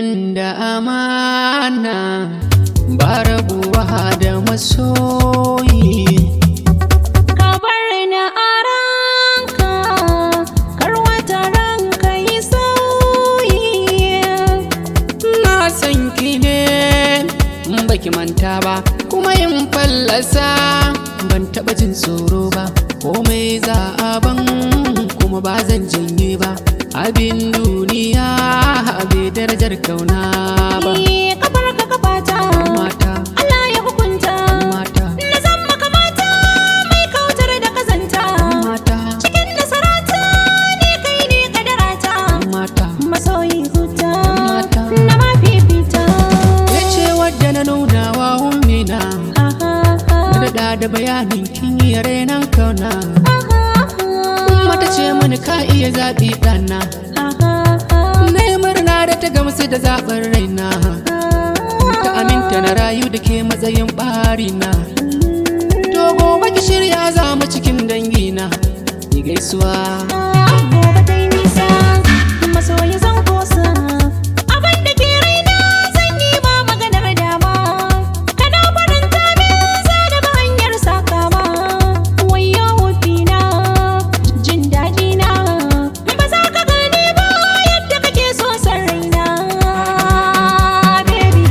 nan da amana ba rabuwa da masoyi ka bar ni a ranka kar wata ranka yi sauyi na san ki ne in baki manta ba kuma in fallasa ban taba jin tsoro ba komai za a ban kuma ba zan janye ba abin duniya bai darajar kauna ba Ni kafar ka kafata mata Allah ya hukunta mata na zan maka mata mai kautar da kazanta mata cikin nasarata ne kai ne kadarata mata masoyi huta Mata. na mafifita ya ce wadda na nuna wa ummina Ha, ha, ha. na daɗa da bayanin kin yi renan kauna Ha, ha, ha. mata ce mani ka iya zaɓi ɗana Ha, ha, ha. na yi murna da ta gamsu da zaɓin raina ta aminta na rayu da ke matsayin ɓarina to gobe ki shirya za mu cikin dangina ki gaisuwa Gobe ta yi nisa, masoyi zan kosa. Abin da ke raina zan yi ma maganar dama. Kana faranta min za da ba hanyar sakawa. Wayyo wufina, jin daɗi na. Ba za ka gane ba yadda kake so san raina. Baby.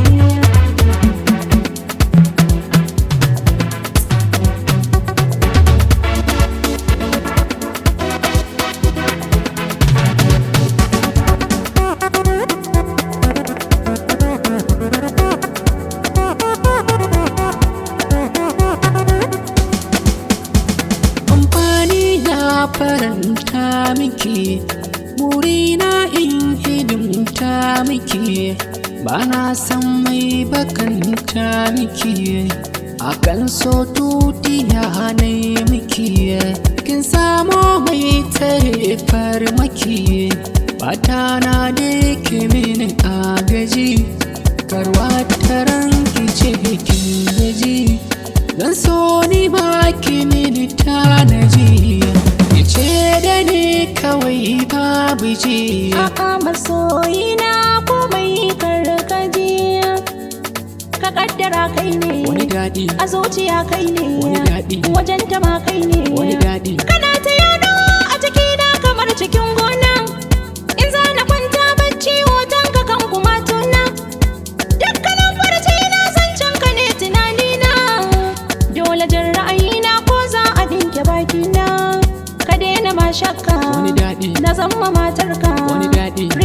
amfani na faranta miki burina in hidimta miki ba na san mai bakanta miki akan so tutiya na miki kin samo mai tare farmaki bata na da ke mini agaji karwa taran ki ce kin gaji Dan so ni ma ki mini tanaji Ya ce da ni kawai babu ji A'a masoyina komai karkaji Ka kaddara kai ne Wani daɗi, A zuciya kai ne Wani daɗi. Wajen ta ma kai ne wani daɗi Kana ta yano a cikina kamar cikin gona In za na kwanta bacci hoton ka kan kuma tuna Dukkanin farce na zancen ka ne tunanina Dole jin ra'ayina ko za a dinke bakina Ka daina ma shakka Wani daɗi. Na zama matarka Wani daɗi.